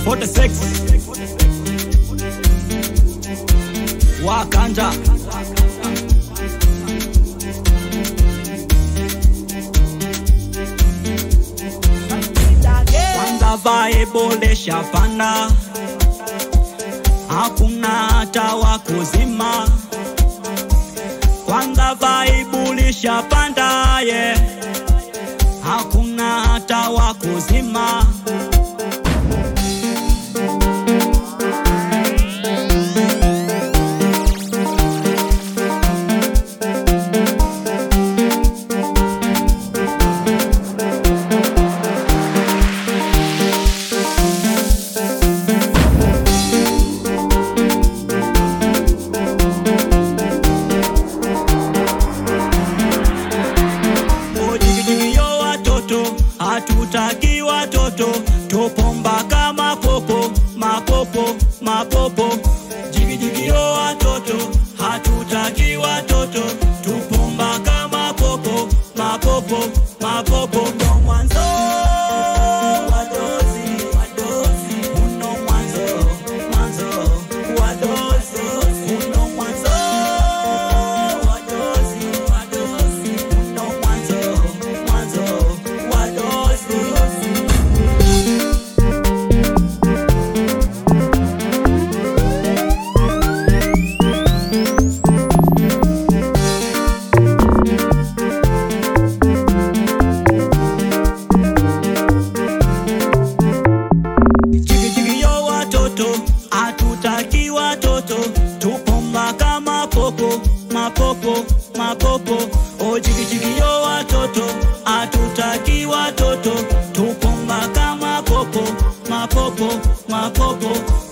46 Wakanja kwanza vibe shapanda, hakuna hata wa kuzima. Kwanza vibe lishapanda, yeah. hakuna hata wa kuzima. Ojigijigio watoto, hatutaki watoto, tupomba kama popo, mapopo, mapopo. Jigijigio watoto, hatutaki watoto, tupomba kama popo, mapopo, mapopo. Ndo mwanzo wa dozi, wa dozi. Uno mwanzo, mwanzo wa dozi. Uno mwanzo wa dozi, wa dozi. Uno mwanzo, mwanzo wa dozi. Jigijigio watoto, hatutaki watoto, tupomba kama popo, mapopo, mapopo. O jigijigio watoto, hatutaki watoto, tupomba kama popo, mapopo, mapopo.